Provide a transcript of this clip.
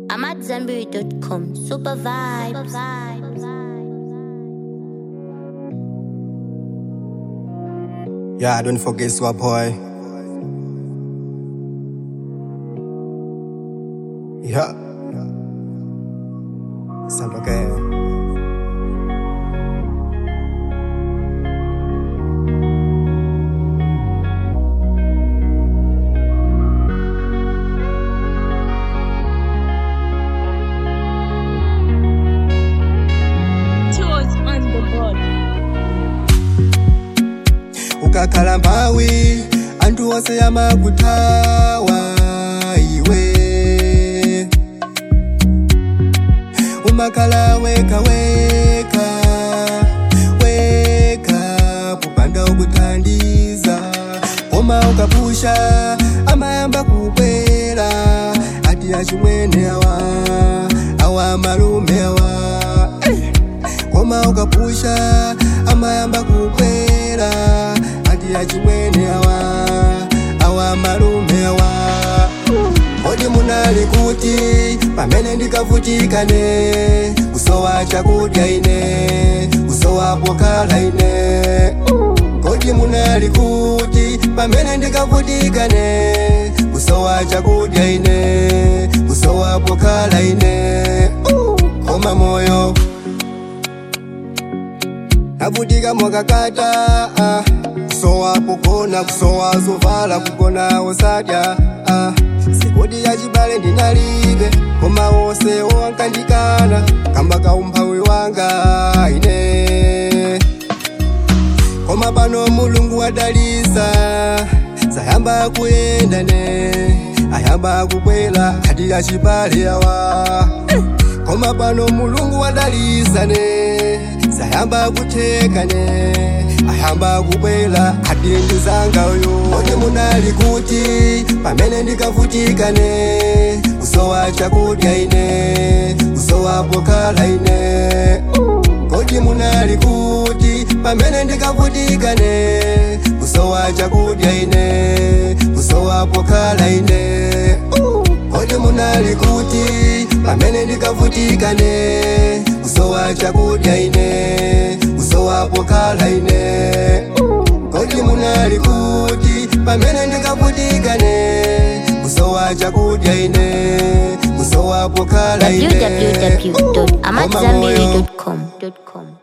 I'm at Zenberry.com. Super vibes. Yeah, don't forget Swap Boy. Yeah. Sound okay. Toes on the board. ukakhala mphawi anthu onse amakuthawa iwe umakhala weka weka weka popanda ukuthandiza koma ukapusha amayamba kubwera ati achimwene awa awa malume awa eh. koma ukapusha amayamba kubwera ati achimwene awa awa malume awa kodi munali kuti pamene ndikavutikane kusowa chakudya ine kusowa pokhala ine kodi munali kuti pamene ndikavutikane kusowa chakudya ine kusowa pokhala ine koma moyo navutika mwakakata ah. kusowa pogona kusowa zovala kugona osadya ah. sikodi ya chibale ndinalibe koma wonse owankandikana kamba kaumphawi wanga ine koma pano mulungu wadalisa sayamba kuyenda ne ayamba kubwela ati achibale awa koma pano mulungu wadalisa ne sayamba kutheka ne ayamba kubwela ati ndizanga uyo kodi munali kuti pamene ndikavutika ne kusowa chakudya ine kusowa pokhala ine kodi munali kuti pamene ndikavutika ne kusowa chakudya ine kusowa pokhala ine kodi munali kuti pamene ndikavutika ne kusowa chakudya ine kusowa pokhala ine kodi munali kuti pamene ndikavutika ne kusowa chakudya ine kusowa pokhala ine Koma moyo www.amatzambiri.com.